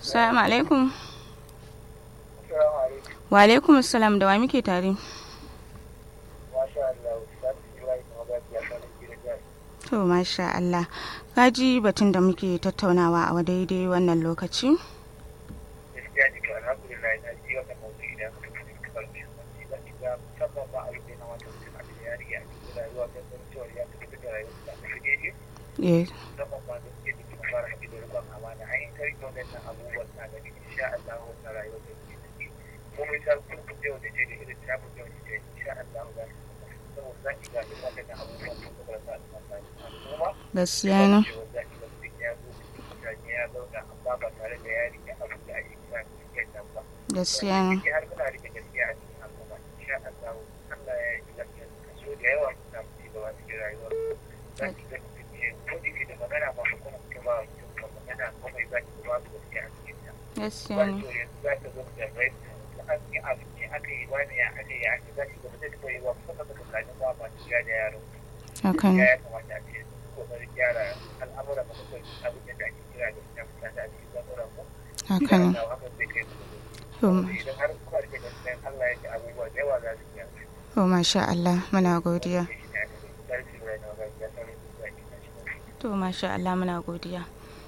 Salamu alaikum. Wa alaikum salam da wa muke tare? To masha Allah. Kaji batun da muke tattaunawa a daidai wannan lokaci? Yes. Gaskiya ne. Gaskiya ne. Gaskiya ne. Haka ne. Haka ne. To masha Allah muna godiya. To masha Allah muna godiya.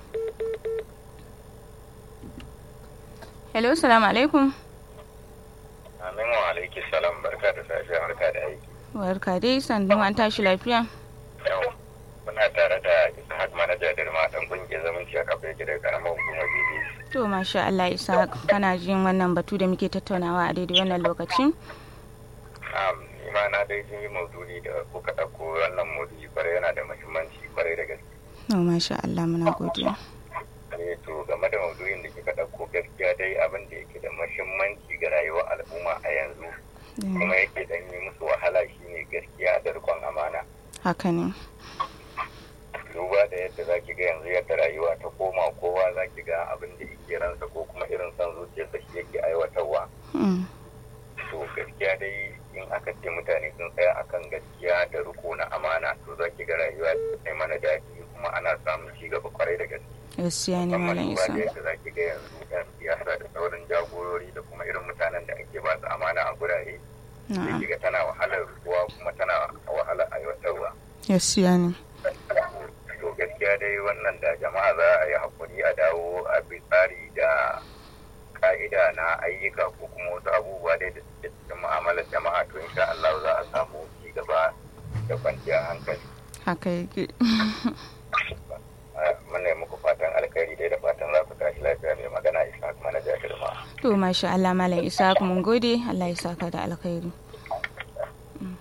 Hello, salamu alaikum. Amin wa alaiki salam barka da safiya barka da aiki. Barka dai sannu an tashi lafiya. Yau muna tare da Ishaq manaja Dirma dan kungiyar zamanci a kafa yake da karamar hukumar BBC. To masha Allah isa kana jin wannan batu da muke tattaunawa a daidai wannan lokacin? Um, ni ma na dai jin maudu'i da kuka ɗauko wannan maudu'i kwarai yana da muhimmanci kwarai da gaske. To masha Allah muna godiya. Eh to game da maudu'in da kika ɗauko gaskiya dai abin da yake da muhimmanci ga rayuwar al'umma a yanzu kuma yake dan yi musu wahala shine gaskiya da rikon amana. Haka ne. duba da yadda za ki ga yanzu yadda rayuwa ta koma kowa za ki ga abin da yake ransa ko kuma irin son zuciyarsa shi yake aiwatarwa Mm. to gaskiya dai in aka ce mutane sun tsaya akan gaskiya da riko na amana to za ki ga rayuwa ta mana daɗi kuma ana samun ci gaba kwarai da gaske Gaskiya ne musamman malam duba da isa. yadda za ki ga yanzu yan siyasa da sauran jagorori da kuma irin mutanen da ake ba su amana a gurare sai Na'am. ki ga tana wahalar ruwa kuma tana wahalar aiwatarwa Gaskiya ne. to gaskiya dai wannan da jama'a za a yi hakuri a dawo a bi tsari da ka'ida na ayyuka ko kuma wasu abubuwa dai da suke cikin mu'amalar jama'a to insha Allah za a samu ci gaba da kwanciyar hankali Haka yake. muna yi muku fatan alkhairi dai da fatan za ku tashi lafiya mai magana isa kuma na jahilma To masha Allah malam isa mun gode Allah ya saka da alkhairi. Mm.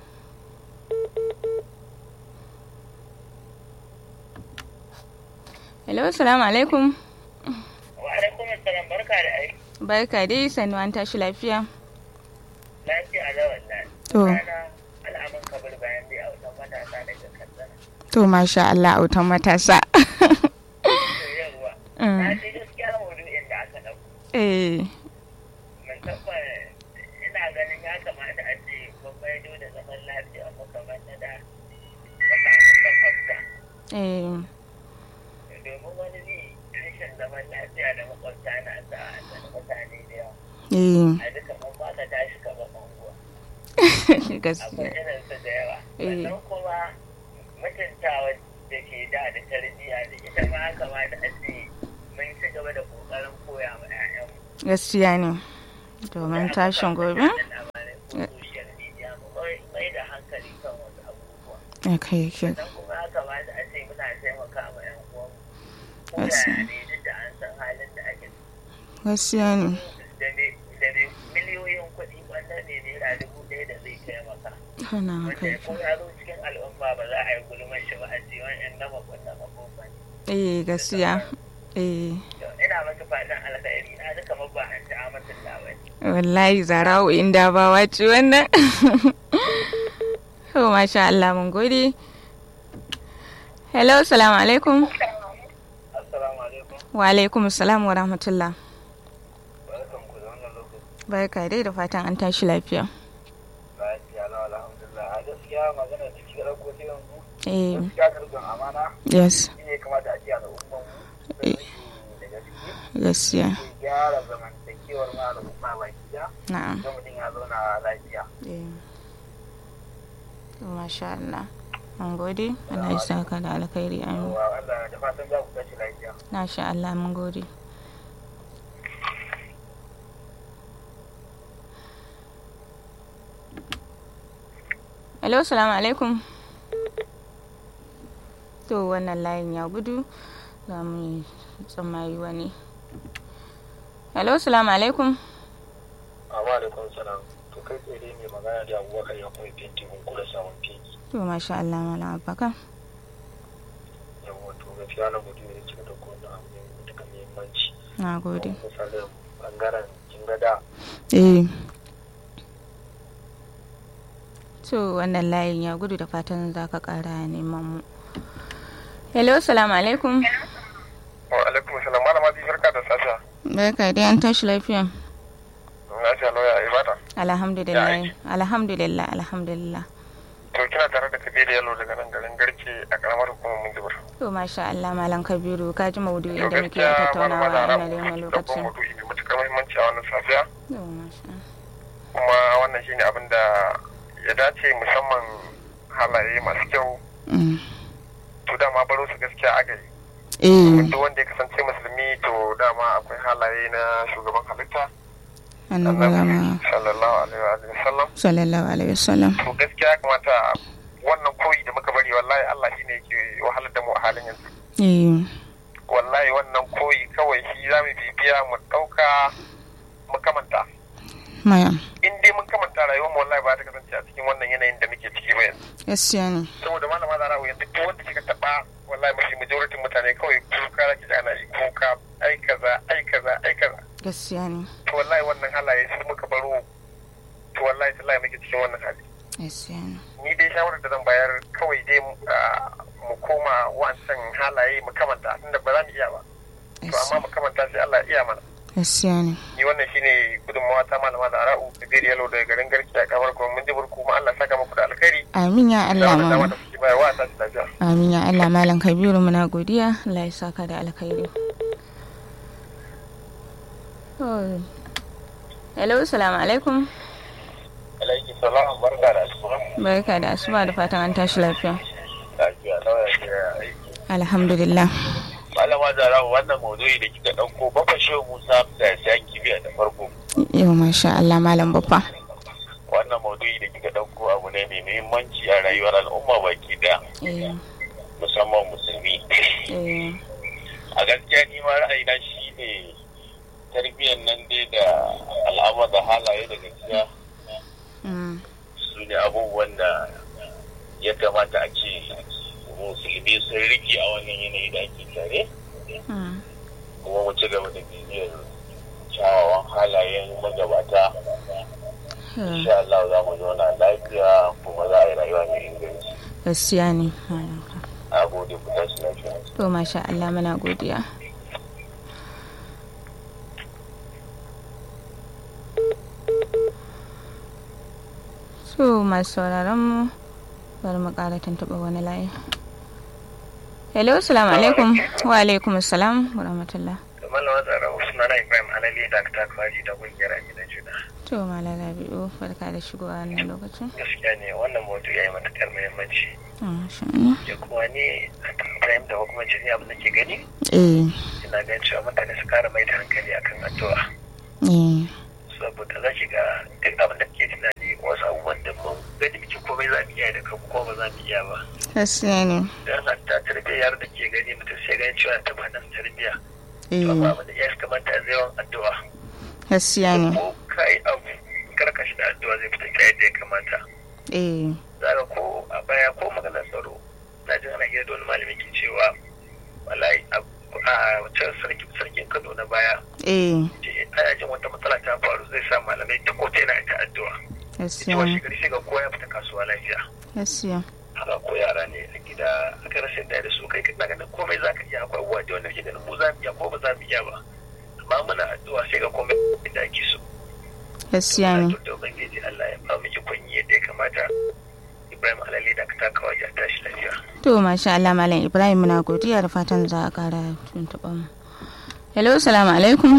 Hello, salamu alaikum. Wa alaikum assalam barka da aiki. Barka dai sannu an tashi lafiya. Lafiya da wallahi. To. Rana al'amun kabir bayan dai a wajen matasa daga katsina. To masha Allah autan matasa. To yawwa. Na Mm. ce gaskiya maudu'in da aka ɗauko. Eh, Musamman ina ganin ya kamata a ce gwamnati da zaman lafiya makamar na da tsakanin makwabta. eh, Domin wani ne rashin zaman lafiya da makwabta na sa a tsani mutane da yawa. eh. A duka mun ba ka tashi ka ba manguwa. akwai Gaskiya. irinsu da yawa Eh. sannan kuma mutuntawa da ke da da tarbiyya da ita ma ya kamata a ce mun ci gaba da kokarin koya ma 'ya'yanmu Gaskiya ne. Domin tashin gobe. labarai ko social media mu mai- mai da hankali kan wasu abubuwa Haka yake. sannan kuma ya kamata a ce muna taimaka ma 'yan uwanmu ko Yes. yaya ne duk da an san halin da ake Gaskiya ne. da ne da ne miliyoyin kuɗi wannan ne naira dubu ɗaya da zai taimaka Hana haka wanda yake. ko ya zo cikin al'umma ba za a yi gulman shi ba a ce wani yan nama kunna makofan Eh, gaskiya. Eh. ina maka fatan alkhairi na duka mabba an ta amatin lawai wallahi zarawo inda ba wace wannan oh masha Allah mun gode hello salamu alaikum assalamu alaikum wa alaikum salam wa rahmatullah barkan ku da wannan lokaci barka dai da fatan an tashi lafiya lafiya na alhamdulillah a gaskiya magana da cikin ɗauko ta yanzu eh gaskiya karɓar amana yes shi ne kamata a ce al'umman mu da gaske gaskiya ke gyara zamantakewar ma al'umma baki da na'am ga mutum ya zauna lafiya eh to masha Allah mun gode Allah ya saka da alkhairi amin wa Allah da fatan za ku tashi lafiya masha Allah mun gode Hello, salamu alaikum. To wannan layin ya gudu za mu tsammayi wani. Hello, salamu alaikum. Amma da kun salam to kai tsaye dai mai magana da abubakar ya kuma fenti mun kula samun fegi To masha Allah malam Abubakar. yawa to gaskiya na mutum ne cikin da kowane abu ne mai matuƙar muhimmanci Na gode. misalin bangaren kin ga da Eh. To wannan layin ya gudu da fatan za ka ƙara neman mu. Hello, salamu alaikum. wa alaikum salam malama bi barka da safiya Barka dai an tashi lafiya. na ce lauya ibada Alhamdulillah. Alhamdulillah, alhamdulillah. to kina tare da kabiru yalo daga nan garin garke a karamar hukumar munjibir To masha Allah malam Kabiru ka ji maudu'in to da muke gaskiya tattaunawa malama a da wannan rabu lokaci. babban maudu'i mai matuƙar muhimmanci a wannan safiya To masha kuma wannan shine abin da ya dace musamman halaye masu kyau Mm. to dama baro su gaskiya aka yi Eh, duk wanda ya kasance musulmi to dama akwai halaye na shugaban halitta annabi Muhammad sallallahu alaihi wa sallam sallallahu alaihi wasallam. to gaskiya ya kamata wannan koyi da muka bari wallahi Allah shine yake wahalar da mu a halin yanzu Eh, wallahi wannan koyi kawai shi za mu bibiya mu ɗauka mu kamanta maya. in dai mun kamanta rayuwar mu wallahi ba ta kasance a cikin wannan yanayin da muke ciki ba yanzu Gaskiya ne. saboda malama zara yanzu duk wanda kika taba wallahi mafi majoritin mutane kawai kuka da kika ana yi kuka ai kaza ai kaza ai kaza Gaskiya ne. to wallahi wannan halaye su muka baro to wallahi tallahi muke cikin wannan hali Gaskiya ne. ni dai shawarar da zan bayar kawai dai ah, mu koma wancan halaye mu kamanta tunda ba za mu iya ba to amma mu kamanta sai Allah ya iya mana Gaskiya ne. ni wannan shine gudunmawa ta malama da ara'u da biyar yalo daga garin garki a kamar kuma mun ji burku kuma Allah saka muku da alkhairi Amin ya da Allah wannan dama mama. da kuke bayarwa a tashi lafiya Amin ya Allah malam Kabiru muna godiya. Allah ya saka da alkhairi. Oh. Hello, salamu alaikum. alaihi salam barka da asuba Barka da asuba da fatan an tashi lafiya. lafiya nawa ya kira aiki Alhamdulillah. malama zara wannan maudu'i da kika dauko baka shehu musa da ya kibiya da farko Yau masha Allah malam babba. wannan maudu'i da kika dauko abu ne mai muhimmanci a rayuwar al'umma baki daya Eh, musamman musulmi eh, a gaskiya ni ma ra'ayina shi ne tarbiyyar nan dai da al'amar da halaye da gaskiya mm, su ne abubuwan da ya kamata a ce musulmi sun riki a wannan yanayi da ake tare mm. kuma mu ci gaba da bibiyar kyawawan halayen magabata Eh, insha Allah za mu zauna lafiya kuma za a yi rayuwa mai inganci Gaskiya ne. malam. a gode ku tashi lafiya To masha Allah muna godiya. So masu sauraron mu bari mu ƙara tuntuɓa wani layi. Hello, salamu alaikum. Wa alaikum salam wa rahmatullah. da malama zara usman ibrahim alali da ta kwaji da kungiyar gidan juna To malam Rabi'u barka da shigowa wannan lokacin. gaskiya ne wannan motu ya yi matukar muhimmanci Masha Allah. ya kuma ni a fahim da hukumar jini abin da ke gani Eh, ina gan cewa mutane su kara mai da hankali akan addu'a eh, saboda za ki ga duk abin da ke tunani wasu abubuwan da mun gani muke komai za mu iya da kanmu ko ba za mu iya ba gaskiya ne. dan hatta tarbiyyar da ke gani mutum sai ganin cewa ta ba nan tarbiyya to Eh, amma abin da ya kamata zai yawan addu'a gaskiya ne. ko kai abu karkashi da addu'a zai fita kai da ya kamata Eh, zaka ko a baya ko maganar tsaro na ji ana iya da wani malami ke cewa wallahi a wancan sarki sarkin kano na baya eh, ce ana jin wata matsala ta faru zai sa malamai ta ko na ta addu'a gaskiya cewa ne. shigari sai ga kowa ya fita kasuwa lafiya Gaskiya. haka ko yara ne a gida aka rasa da da su kai kana ganin komai za ka iya akwai abubuwa da wanda ke ganin mu za mu iya ko ba za mu iya ba amma muna addu'a sai ga komai da ake so Gaskiya ne. to da ubangiji Allah ya ba mu ikon yi yadda ya kamata Ibrahim Alali da ka taka wajen tashi lafiya To masha Allah Malam Ibrahim muna godiya da fatan za a kara tuntuɓa mu. hello salamu alaikum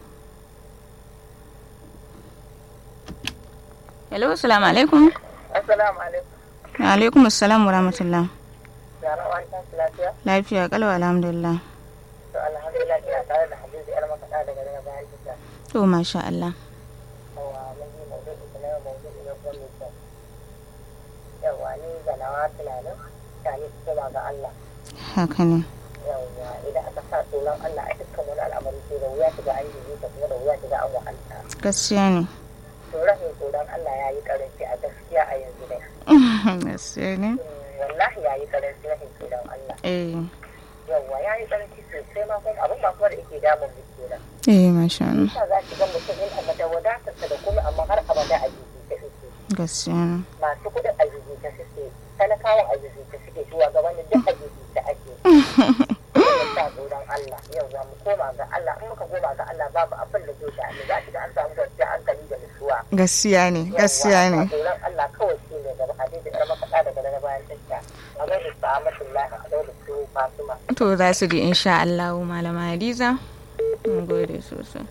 hello salamu alaikum Assalamu alaikum. wa alaikum assalam wa rahmatullah Yara wani tashi lafiya? lafiya kalau alhamdulillah To alhamdulillah ina tare da Hadiza yar makaɗa daga daga bayan gida. to masha Allah Yawa mun yi maudu'i ta na yau maudu'i na kuma mai kyau. Yawa ni ga nawa tunanin tare su koma ga Allah. haka ne Yawa idan aka sa tsoron Allah a dukkan wani al'amari sai da wuya shiga an yi ta kuma da wuya shiga an wahalta. gaskiya ne To rashin tsoron Allah ya yi karanci a gaskiya a yanzu dai. gaskiya ne Wallahi ya yi karanci rashin tsoron Allah. eh Yawa ya yi karanci sosai ma kuma abin ba kuma da yake damun mu kenan. eh masha Allah Sa za ki ga mutum in a da wadatarsa da kuma amma har abada a jiki ta suke. gaskiya ne Masu kuɗin a jiki ta suke. Talakawan a jiki ta suke. Shugabannin duk a jiki ta ake. Sa tsoron Allah. Yau za mu koma ga Allah. In muka koma ga Allah babu abin da zai sha'ani. Za ki ga an samu kwanciyar hankali da nutsuwa. gaskiya ne gaskiya ne Tsoron Allah kawai shi ne gaba. Hadisi ƴar makaɗa daga daga bayan tasha. A gaida sa'amatullahi a daura su Fatima. to za su ji insha Allah malama Hadiza mun gode sosai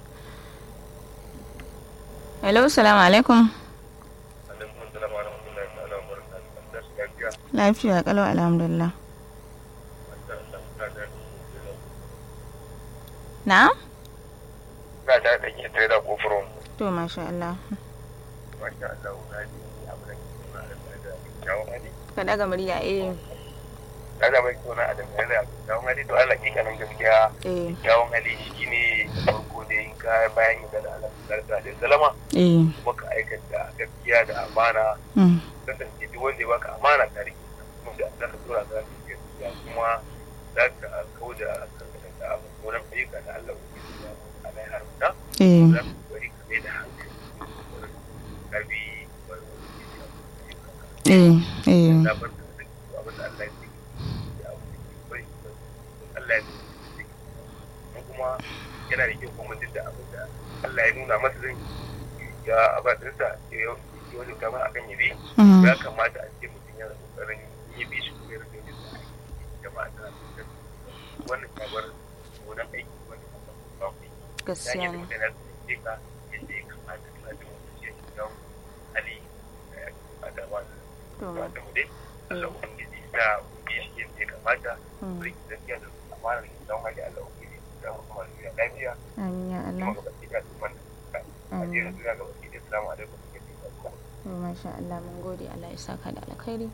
hello salamu alaikum alaikum salam wa rahmatullahi ta'ala wa barakatuh da shi lafiya lafiya kalau alhamdulillah da Allah ta da na na da da ke tare da kofuron to masha Allah masha Allah na ji abu da ke suna da da kyawun hali ka daga murya eh na da mai suna a da da kyawun hali to Allah ke kanan gaskiya eh kyawun hali shine farko da in ka bayan yin da Allah sallallahu alaihi salama eh kuma ka aikata gaskiya da amana mm, kasance duk wanda ya baka amana ta rike kuma da za ka tura ka gaskiya kuma za ka kauda kanka da abu wurin ayyuka da Allah ya yi a mai haruta eh za ka bari ka mai da hankali wurin karbi wani eh eh na bar da zai abin da Allah ya ce ya abu da ke bari Allah ya ce mun kuma yana da kyau kuma duk da abin da Allah ya nuna masa zai ya abadinsa ya yi wani kama akan yabi mm, ya kamata a ce mutum yana kokarin yi bi shi kuma ya rage yin sa jama'a ta wannan kabar gonan aiki wanda kuma ba ku yi ya gaskiya yi ne mutane su ce ka yadda ya kamata suna jin wani ce shi don hali da ya kamata ba su to ba ta mu dai Allah ubangiji sa bi shi yadda ya kamata mm, rike gaskiya da amana da don hali Allah ubangiji da kuma lafiya lafiya amin ya Allah kuma ga baki da kuma a amin jera duniya ga baki da assalamu alaikum to masha Allah mun gode Allah ya saka da alkhairi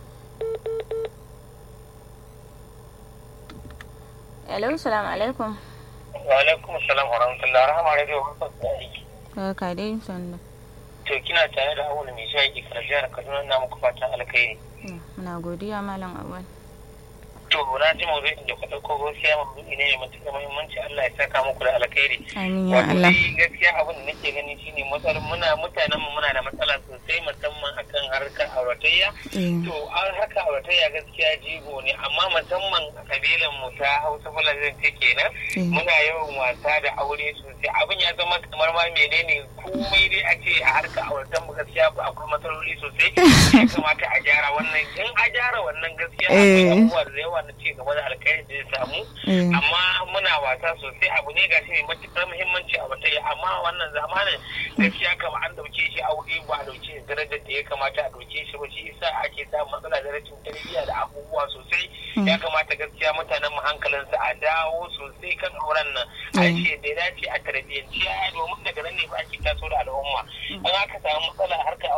hello salamu alaikum Wa alaikum salam wa rahmatullahi rahama radio ka ka dai sanda To kina tare da awul mai shaƙi kan jihar Kaduna na muku fatan alkhairi. Mm, muna godiya malam awal To na ji maudu'in da ku ɗauko gaskiya maudu'i ne mai matuƙar muhimmanci Allah ya saka muku da alkhairi. amin ya Wato Allah dai gaskiya abin da nake gani shine matsalar muna mutanen mu muna da matsala sosai musamman akan harkar auratayya. eh To an harkar auratayya gaskiya jigo ne amma musamman a kabilan mu ta Hausa Fulani ta kenan eh muna yawan wasa da aure sosai abin ya zama kamar ma menene komai dai a ce a harkar auratan mu gaskiya ba akwai matsaloli sosai ya kamata a gyara wannan in a gyara wannan gaskiya akwai Eh. abubuwa da yawa na ci gaba da alkhairi da ya samu eh amma muna wasa sosai abu ne gashi mai matuƙar muhimmanci a wata amma wannan zamanin gaskiya kama an dauke shi aure ba a dauke shi darajar da ya kamata a dauke shi ba shi yasa ake samun matsala da rashin tarbiyya da abubuwa sosai ya kamata gaskiya mutanen mu hankalinsu a dawo sosai kan auren nan a Mm. ce da ya dace a tarbiyyanci yaya domin daga nan ne ba ake taso da al'umma an aka samu matsala